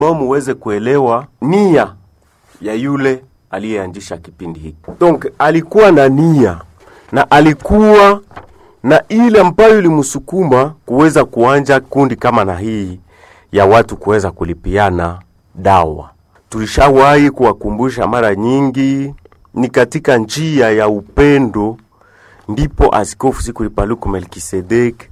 bo muweze kuelewa nia ya yule aliyeanzisha kipindi hiki. Donc alikuwa na nia na alikuwa na ile ambayo ilimsukuma kuweza kuanja kundi kama na hii ya watu kuweza kulipiana dawa. Tulishawahi kuwakumbusha mara nyingi, ni katika njia ya upendo ndipo Askofu Sikuli Paluku Melkisedek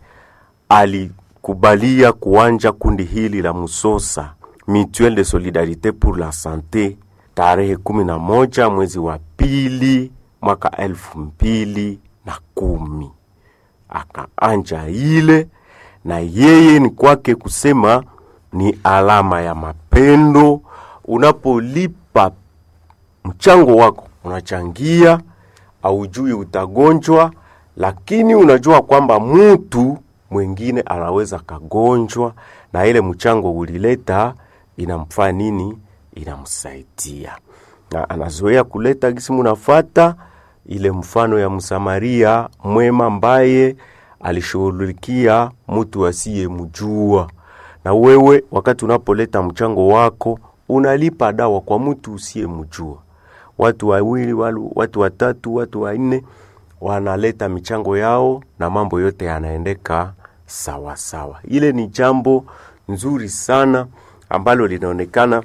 alikubalia kuanja kundi hili la Musosa Mutuelle de Solidarite pour la Sante tarehe kumi na moja mwezi wa pili mwaka elfu mbili na kumi akaanja ile, na yeye ni kwake kusema ni alama ya mapendo. Unapolipa mchango wako, unachangia, aujui utagonjwa, lakini unajua kwamba mtu mwingine anaweza kagonjwa, na ile mchango ulileta inamfaa nini? Inamsaidia, na anazoea kuleta gisi munafata ile mfano ya Msamaria mwema ambaye alishughulikia mtu asiyemjua. Na wewe wakati unapoleta mchango wako unalipa dawa kwa mtu usiyemjua. Watu wawili, walu- watu watatu, watu wanne wanaleta michango yao na mambo yote yanaendeka sawa sawa. Ile ni jambo nzuri sana ambalo linaonekana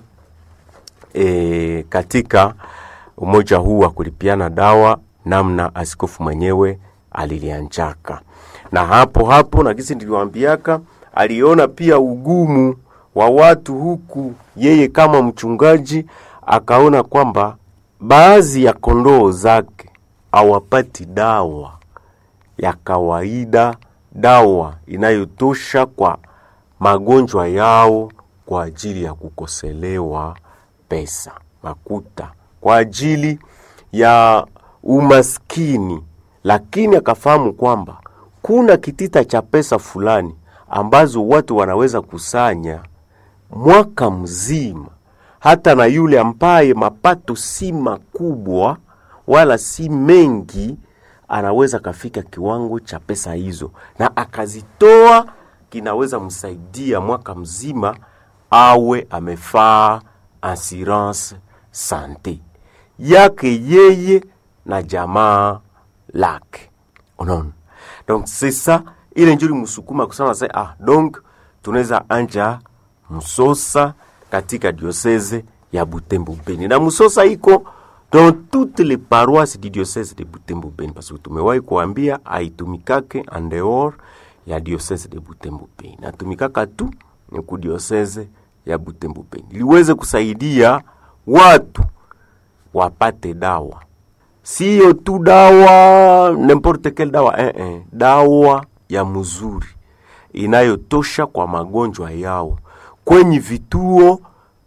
e, katika umoja huu wa kulipiana dawa namna askofu mwenyewe alilianjaka na hapo hapo na kisi niliwaambiaka aliona pia ugumu wa watu huku yeye kama mchungaji akaona kwamba baadhi ya kondoo zake hawapati dawa ya kawaida dawa inayotosha kwa magonjwa yao kwa ajili ya kukoselewa pesa makuta kwa ajili ya umaskini, lakini akafahamu kwamba kuna kitita cha pesa fulani ambazo watu wanaweza kusanya mwaka mzima, hata na yule ambaye mapato si makubwa wala si mengi, anaweza kafika kiwango cha pesa hizo na akazitoa, kinaweza msaidia mwaka mzima awe amefaa assurance sante yake yeye na jamaa lake. Unaona, donc c'est ça ile njuri msukuma kusema sasa, ah, donc tunaweza anja Msosa katika diocese ya Butembo Beni, na Msosa iko dans toutes les paroisses du diocese de Butembo Beni, parce que tumewahi kuambia aitumikake en dehors ya diocese de Butembo Beni, natumikaka tu ni ku diocese ya Butembo Beni, liweze kusaidia watu wapate dawa, siyo tu dawa n'importe quelle dawa eh, eh, dawa ya mzuri inayotosha kwa magonjwa yao kwenye vituo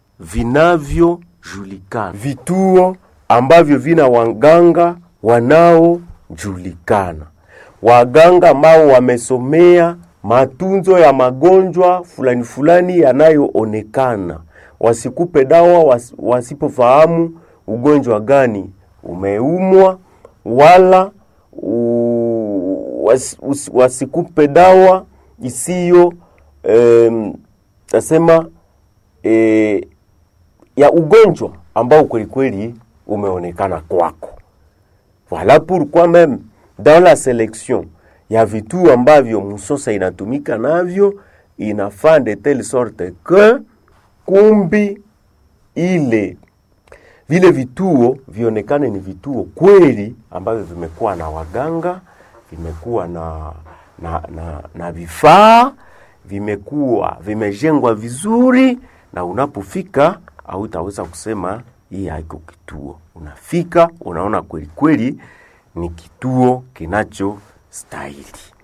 vinavyojulikana, vituo ambavyo vina waganga wanaojulikana, waganga ambao wamesomea matunzo ya magonjwa fulani fulani yanayoonekana. Wasikupe dawa was, wasipofahamu ugonjwa gani umeumwa, wala u, was, us, wasikupe dawa isiyo em, tasema e, ya ugonjwa ambao kwelikweli umeonekana kwako. Voilà pourquoi même dans la sélection ya vituo ambavyo Musosa inatumika navyo inafaa de telle sorte que kumbi ile vile vituo vionekane ni vituo kweli ambavyo vimekuwa na waganga, vimekuwa na na, na, na vifaa, vimekuwa vimejengwa vizuri, na unapofika hautaweza kusema hii haiko kituo. Unafika unaona kweli kweli ni kituo kinachostahili.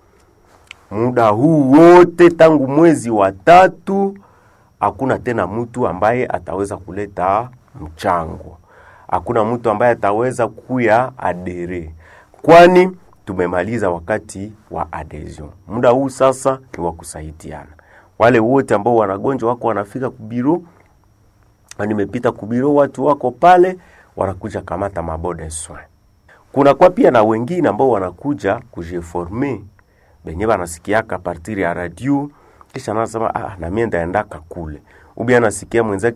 Muda huu wote tangu mwezi wa tatu hakuna tena mtu ambaye ataweza kuleta mchango, hakuna mtu ambaye ataweza kuya adere, kwani tumemaliza wakati wa adhesion. Muda huu sasa ni wa kusaidiana. Wale wote ambao wanagonjwa wako wanafika kubiro, na nimepita kubiro, watu wako pale wanakuja kamata mabode soin. Kuna kwa pia na wengine ambao wanakuja kujeforme benye banasikiaka partir ya radio kisha nasema ah, na mimi ndaendaka kule. ubi anasikia mwenzake